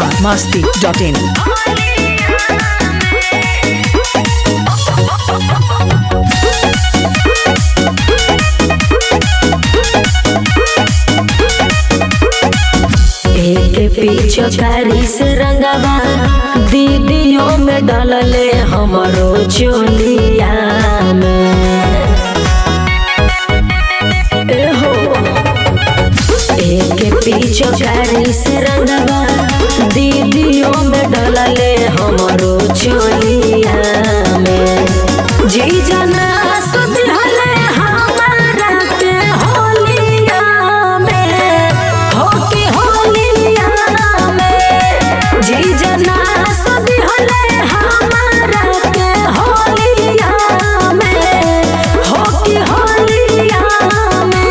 Bihar Masti dot in एक पीछे कारी से रंगवा दीदियों में डलले हमरो चोलिया में एहो एक पीछे कारी से रंगवा दीदियों में डलले हमरो चोलिया में जी जना सुधले हमारा के होलिया में हो के होलिया में जी जना सुधले हमारा के होलिया में हो के होलिया में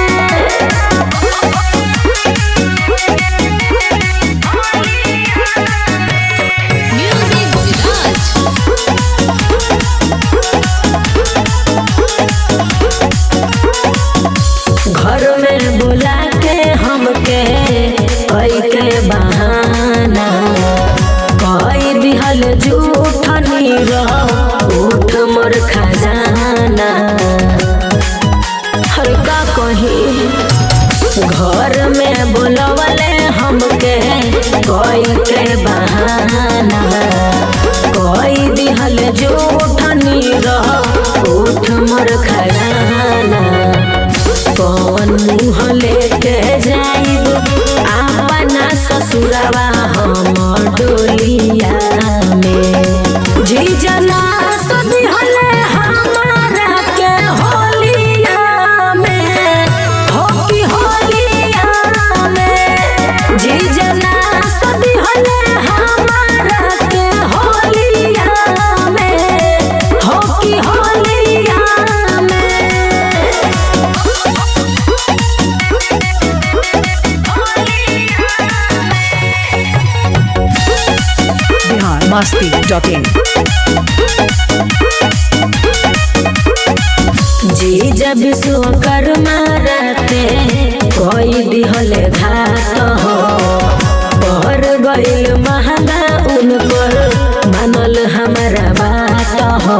Music Village. घर में बुला के हमके कई के बहाना कई दिहल झूठ नीरव उठ मोर खजाना हर का कही घर में बुलवले हमके कई के बहाना कई दिहल झूठ नीरव उठ मोर खजाना कौन मुँह लेके जाइब अपना ससुरवा हम डोलिया में जी जना सदिहले हमारा के होलिया में हो की होलिया में जी जना सदिहले हमारा के होलिया में हो की होलिया में बिहार मस्ती डॉट इन जी जब विश्वकर्मा रहते कोई दिहल घात हो पर गईल महंगा उनकर मानल हमारा बात हो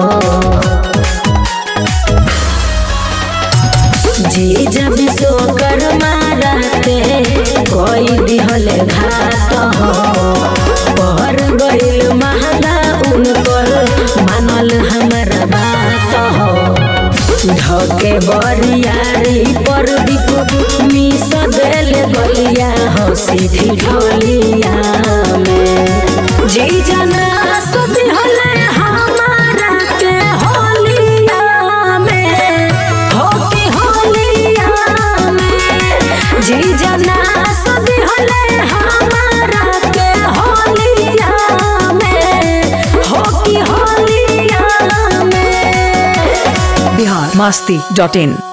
जी जब विश्वकर्मा रहते कोई दिहल घात हो पर गईल महंगा उनकर मानल हमारा बात हो ढके बरियारी पर दीप मिस देल गलिया हंसी ठिठोलिया में जी जना सुधिहले हमारा के होलिया में हो के होलिया में जी जना सुधिहले हमारा के होलिया में हो के होलिया में बिहार मस्ती डॉट इन